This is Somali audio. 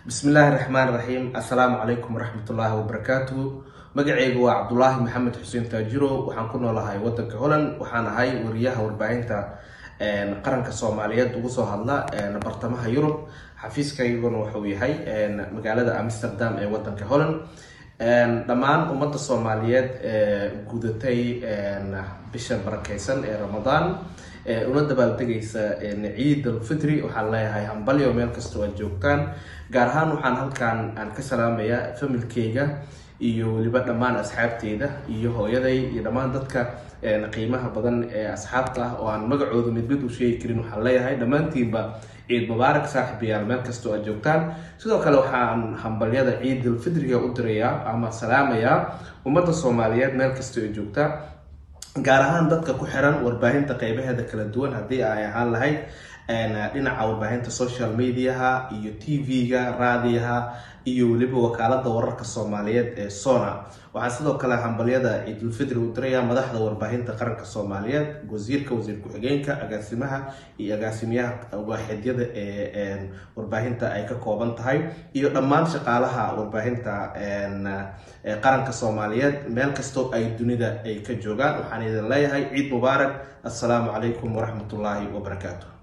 bismillaahi raxmaan raxiim assalaamu calaykum waraxmatullaahi wabarakaatuhu magaceygu waa cabdulaahi maxamed xuseen taajiro waxaan ku noolahay wadanka holland waxaan ahay wariyaha warbaahinta qaranka soomaaliyeed ugu soo hadla bartamaha yurub xafiiskayguna wuxuu yahay magaalada amsterdam ee wadanka holland dhammaan ummadda soomaaliyeed ee gudatay bisha barakeysan ee ramadaan una dabaaldegaysa ciid alfitri waxaan leeyahay hambalyo meel kastoo aad joogtaan gaar ahaan waxaan halkan aan ka salaamayaa familkeyga iyo weliba dhammaan asxaabteyda iyo hooyaday iyo dhammaan dadka qiimaha badan ee asxaabta ah oo aan magacooda mid mid u sheegi karin waxaan leeyahay dhammaantiinba ciid mubaarak saaxiibayaal meel kastoo aad joogtaan sidoo kale waxaan hambalyada ciidul fitriga u dirayaa ama salaamayaa ummadda soomaaliyeed meel kastoo ay joogtaa gaar ahaan dadka ku xiran warbaahinta qeybaheeda kala duwan haddii ay ahaan lahayd dhinaca warbaahinta social mediaha iyo t v-ga raadiyaha iyo weliba wakaalada wararka soomaaliyeed ee sona waxaa sidoo kale hambalyada ciidulfitri u diraya madaxda warbaahinta qaranka soomaaliyeed wasiirka wasiir ku-xigeenka agaasimaha iyo agaasimayaha waaxidyada ee warbaahinta ay ka kooban tahay iyo dhammaan shaqaalaha warbaahinta qaranka soomaaliyeed meel kastoo ay dunida ay ka joogaan waxaan idin leeyahay ciid mubaarak assalaamu calaykum waraxmatullaahi wabarakaatu